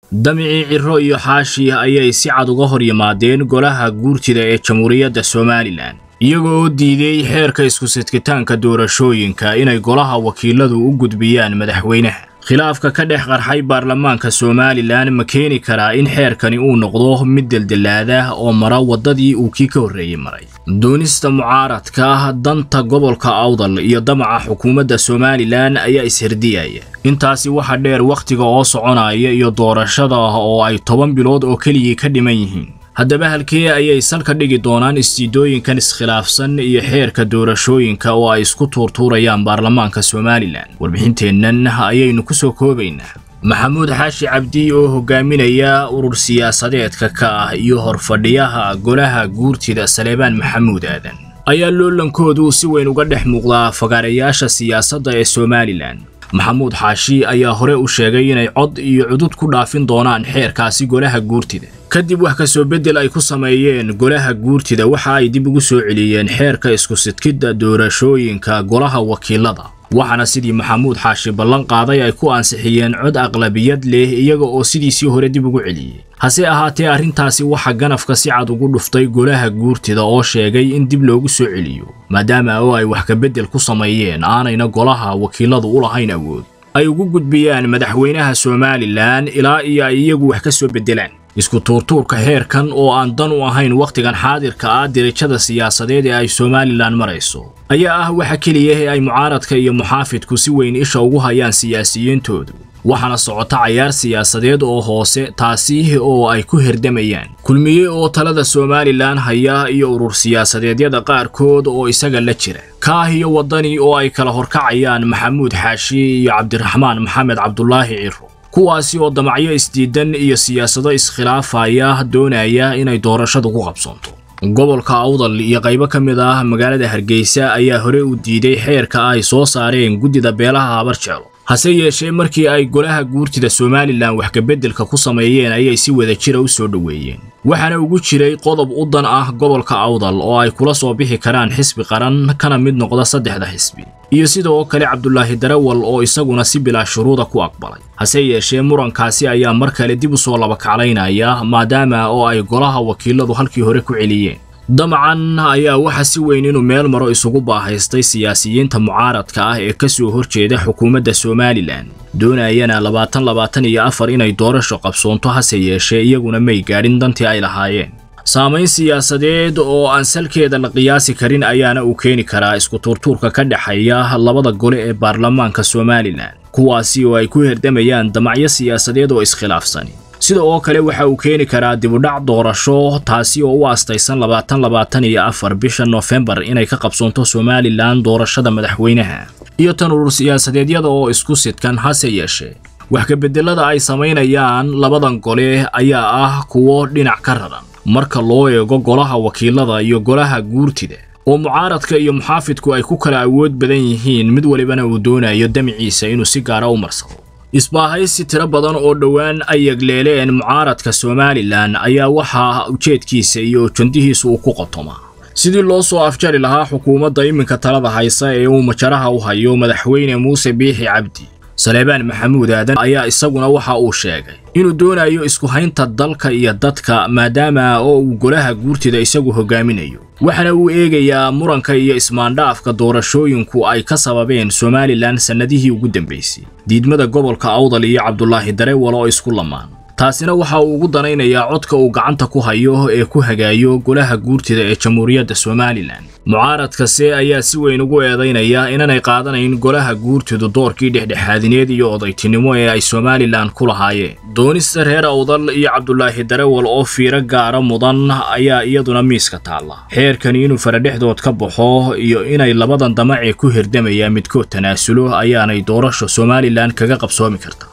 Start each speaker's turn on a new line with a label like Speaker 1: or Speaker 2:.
Speaker 1: damicii ciro iyo xaashi ayay si cad uga hor yimaadeen golaha guurtida ee jamhuuriyadda somalilan iyagoo oo diiday xeerka isku-sidkitaanka doorashooyinka inay golaha wakiiladu u gudbiyaan madaxweynaha khilaafka ka dhex qarxay baarlamaanka somalilan ma keeni karaa in xeerkani uu noqdo mid deldelaada oo mara waddadii uu kii ka horreeyey maray doonista mucaaradka danta gobolka awdal iyo damaca xukuumadda somalilan ayaa isherdiyaya intaasi waxaa dheer wakhtiga oo soconaya iyo doorashada oo ay toban bilood oo keligii ka dhiman yihiin haddaba halkee ayay salka dhigi doonaan istiidooyinkan iskhilaafsan iyo xeerka doorashooyinka oo ay isku tuurtuurayaan baarlamaanka somalilan warbixinteennan ayaynu ku soo koobaynaa maxamuud xaashi cabdi oo hogaaminaya urur siyaasadeedka ka ah iyo horfadhiyaha golaha guurtida saleebaan maxamuud aadan ayaa loolankoodu si weyn uga dhex muuqdaa fagaarayaasha siyaasadda ee somalilan maxamuud xaashi ayaa hore u sheegay inay cod iyo cudud ku dhaafin doonaan xeerkaasi golaha guurtida kadib wax ka soo beddel ay ku sameeyeen golaha guurtida waxa ay dib ugu soo celiyeen xeerka isku-sidkidda doorashooyinka golaha wakiilada waxaana sidii maxamuud xaashi ballan qaaday ay ku ansixiyeen cod aqlabiyad leh iyaga oo sidiisii hore dib ugu celiyey hase ahaatee arrintaasi waxaa ganafka si cad ugu dhuftay golaha guurtida oo sheegay in dib loogu soo celiyo maadaama oo ay wax ka beddel ku sameeyeen aanayna golaha wakiiladu u lahayn awood ay ugu gudbiyaan madaxweynaha somalilan ilaa iyo ay iyagu wax ka soo beddelaan isku tuurtuurka heerkan oo aan dan u ahayn wakhtigan xaadirka ah dirajada siyaasadeed ee ay somalilan marayso ayaa ah waxa keliya ee ay mucaaradka iyo muxaafidku si weyn isha ugu hayaan siyaasiyiintoodu waxaana socota cayaar siyaasadeed oo hoose taasi oo ay ku herdamayaan kulmiye oo talada somalilan haya iyo urur siyaasadeedyada qaarkood oo isaga la jira kaah iyo waddani oo ay kala horkacayaan maxamuud xaashi iyo cabdiraxmaan maxamed cabdulaahi ciro kuwaasi oo damacyo isdiidan iyo siyaasado iskhilaafaya doonaya inay doorashadu ku qabsoonto gobolka awdal iyo qaybo ka mid ah magaalada hargeysa ayaa hore u diiday xeerka ay soo saareen guddida beelaha habarjeelo hase yeeshee markii ay golaha guurtida somalilan wax kabeddelka ku sameeyeen ayay si wada jira u soo dhoweeyeen waxaana ugu jiray qodob u dan ah gobolka awdal oo ay kula soo bixi karaan xisbi qaran kana mid noqda saddexda xisbi iyo sidoo kale cabdulaahi darawal oo isaguna si bilaa shuruuda ku aqbalay hase yeeshee murankaasi ayaa mar kale dib u soo labakaclaynaya maadaama oo ay golaha wakiiladu halkii hore ku celiyeen damacan ayaa waxa si weyn inuu meel maro isugu baahaystay siyaasiyiinta mucaaradka ah ee ka soo horjeeda xukuumadda somalilan doonayana labaatan labaatan iyo afar inay doorasho qabsoonto hase yeeshee iyaguna may gaadhin dantii ay lahaayeen saamayn siyaasadeed oo aan salkeeda la qiyaasi karin ayaana uu keeni karaa isku tuurtuurka ka dhexeeya labada gole ee baarlamaanka somalilan kuwaasi oo ay ku herdamayaan damacyo siyaasadeed oo iskhilaafsani sida oo kale waxa uu keeni karaa dibudhac doorasho taasi oo u aastaysan labaatan labaatan iyo afar bisha noofembar inay ka qabsoonto somalilan doorashada madaxweynaha iyo tan urur siyaasadeedyada oo isku sidkan hase yeeshee wax kabeddelada ay samaynayaan labadan gole ayaa ah kuwo dhinac ka raran marka loo eego golaha wakiilada iyo golaha guurtida oo mucaaradka iyo muxaafidku ay ku kala awood badan yihiin mid walibana uu doonayo damiciisa inuu si gaara u marsado isbaahaysi tiro badan oo dhowaan ay yegleeleen mucaaradka somalilan ayaa waxaa ujeedkiisa iyo ujandihiisa uu ku qotomaa sidii loo soo afjari lahaa xukuumadda iminka talada haysa ee uu majaraha u hayo madaxweyne muuse biixi cabdi saleebaan maxamuud aadan ayaa isaguna waxa uu sheegay inuu doonayo isku haynta dalka iyo dadka maadaama oo uu golaha guurtida isagu hogaaminayo waxaana uu eegayaa muranka iyo ismaandhaafka doorashooyinku ay ka sababeen somalilan sannadihii ugu dambaysay diidmada gobolka awdal iyo cabdulaahi darewal oo isku lamaan taasina waxa uu ugu danaynayaa codka uu gacanta ku hayo ee ku hagaayo golaha guurtida ee jamhuuriyadda somalilan mucaaradkase ayaa si weyn ugu eedaynaya inaanay qaadanayn golaha guurtidu doorkii dhexdhexaadineed iyo odaytinimo ee ay somalilan ku lahaayeen doonista reer awdal iyo cabdulaahi darewal oo fiiro gaara mudan ayaa iyaduna miiska taalla xeerkani inuu faradhexdood ka baxo iyo inay labadan damacee ku hirdamayaan midkood tanaasulo ayaanay doorasho somalilan kaga qabsoomi karta